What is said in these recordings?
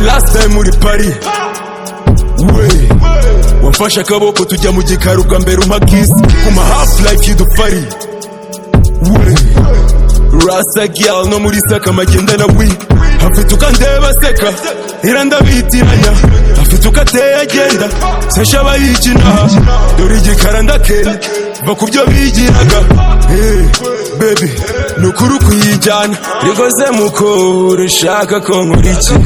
last time uri pari we wamfashe akaboko tujya mu gikari ubwa mbere umpa kisi kuma hafu life y'udufari we rasa girl no muri saka amagenda na we afite uko andeba aseka era ndabitiranya afite uko ateye agenda sasha aba yikinaha dore igikara ndakenda va ku byo bigiraga hey, baby ni ukuri kuyijyana rigoze mukuru ushaka ko nkora iki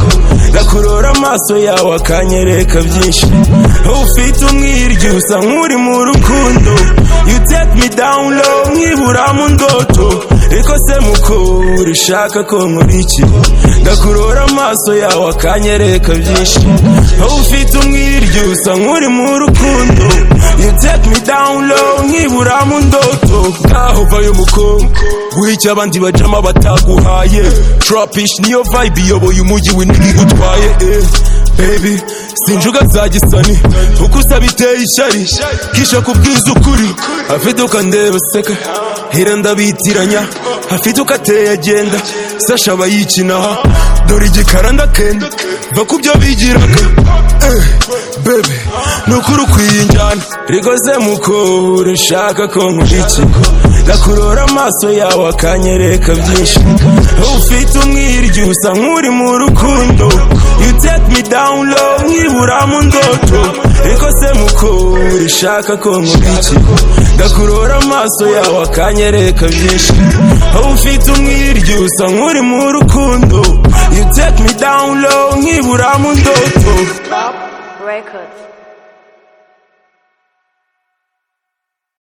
gakurora amaso yawe akanyereka byinshi ufite umwiryo usa nk'uri mu rukundo you take me down low nkibura mu ndoto ariko se mukuru ushaka ko nkora iki gakurora amaso yawe akanyereka byinshi ufite umwiryo usa nk'uri mu rukundo you take me down low nkibura mu ndoto ngaho vayo mukungu guhicya abandi bajama bataguhaye trapish niyo vibe iyoboye umujyi winini gutwaye eh. baby sinjuga za gisani uko usaba iteye ishyari kisha kubwiza ukuri afite uko andeba aseka hera ndabitiranya afite uko ateye agenda sasha aba yikinaha dore igikara ndakenda va ku byo bigiraga eh, baby ni ukuri ukwiye injyana rigoze mukuru ushaka ko nkora iki gakurura amaso yawe akanyereka byinshi ufite umwiryo usa nk'uri mu rukundo you take me down low nkibura mu ndoto ariko se mukuru ushaka ko nkora iki gakurura amaso yawe akanyereka byinshi ufite umwiryo usa nk'uri mu rukundo you take me down low nkibura mu ndoto Club Records.